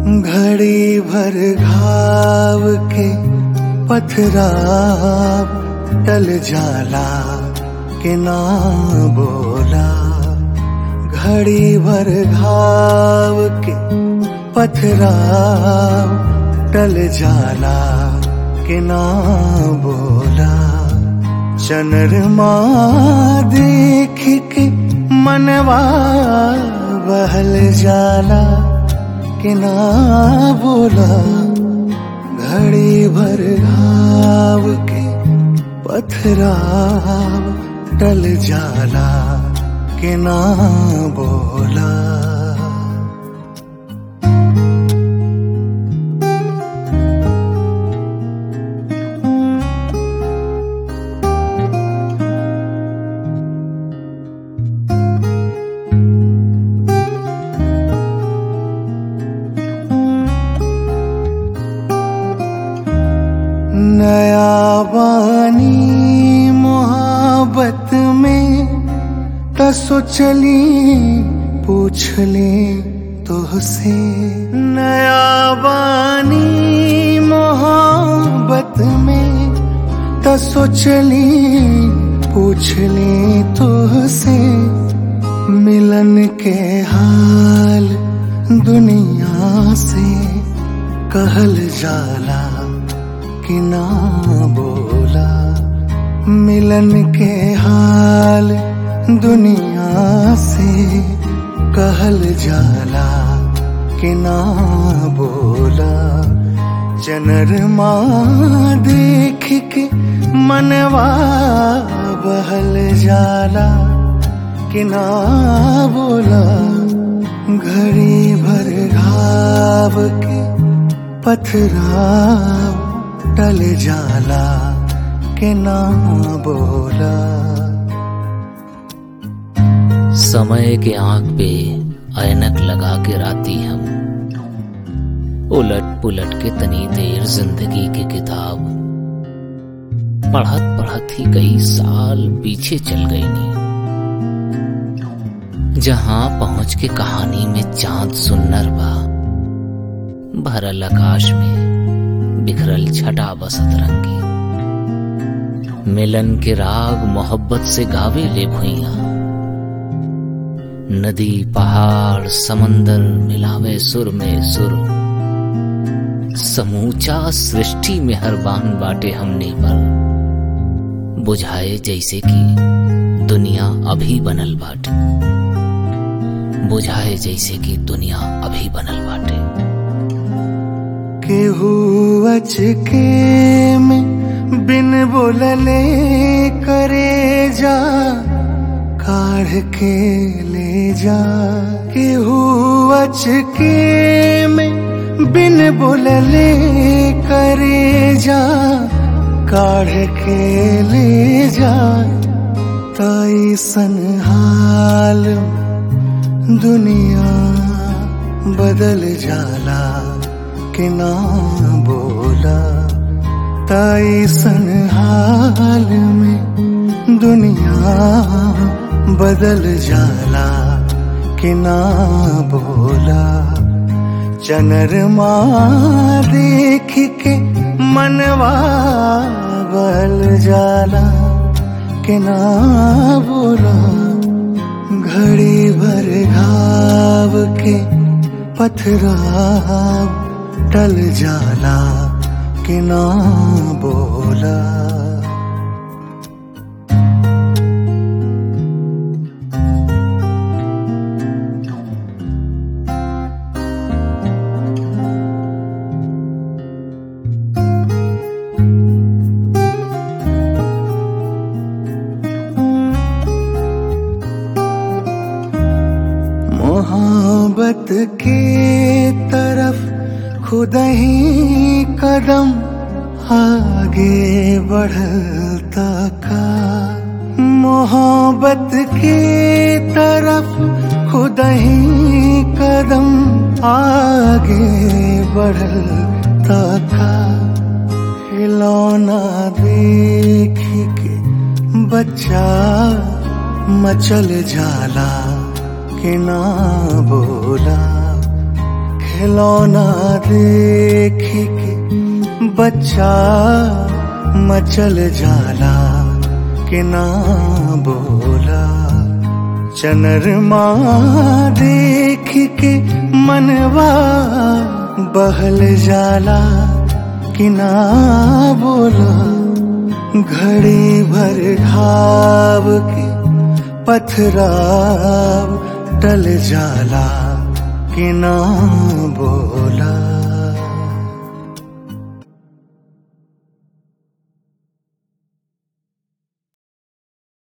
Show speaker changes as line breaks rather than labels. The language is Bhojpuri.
घड़ी भर घाव के पथराव टल जाला के ना बोला घड़ी भर घाव के पथराव टल जाला के ना बोला चनरमा देख के मनवा बहल जाला कि ना बोला घड़ी भर घाव के पथराव टल जाला कि ना बोला नया बानी मोहब्बत में त सोचली पूछ ले तुहसे नया बानी मोहब्बत में त सोचली पूछ ले तुहसे मिलन के हाल दुनिया से कहल जाला कि ना बोला मिलन के हाल दुनिया से कहल जाला कि ना बोला चनरमा देख के मनवा बहल जाला कि ना बोला घड़ी भर घाव के पथराव टल जाला के ना बोला
समय के आंख पे ऐनक लगा के राती हम उलट पुलट के तनी देर जिंदगी की किताब पढ़त पढ़त ही कई साल पीछे चल गई नी जहां पहुंच के कहानी में चांद सुन्नर बा भरल आकाश में बिखरल छटा बसत रंगी मिलन के राग मोहब्बत से गावे ले भुइया नदी पहाड़ समंदर मिलावे सुर में सुर समूचा सृष्टि में हर बान बाटे हमने पर बुझाए जैसे कि दुनिया अभी बनल बाटे बुझाए जैसे कि दुनिया अभी बनल बाटे
केहू अचके में बिन बोलले करे जा काढ़ के ले जा केहू अचके में बिन बोलले करे जा काढ़ के ले जा ताई सन हाल दुनिया बदल जाला के ना बोला ताई सन हाल में दुनिया बदल जाला के ना बोला चनरमा देख के मनवा बल जाला के ना बोला घड़ी भर घाव के पथराव टल जाला कि ना बोला मोहब्बत के तरफ खुद ही कदम आगे बढ़ता का मोहब्बत के तरफ खुद ही कदम आगे बढ़ता का खिलौना देख के बच्चा मचल जाला कि ना बोला खिलौना देख के बच्चा मचल जाला कि ना बोला चनरमा देख के मनवा बहल जाला कि ना बोला घड़ी भर घाव के पथराव टल जाला कि ना बोला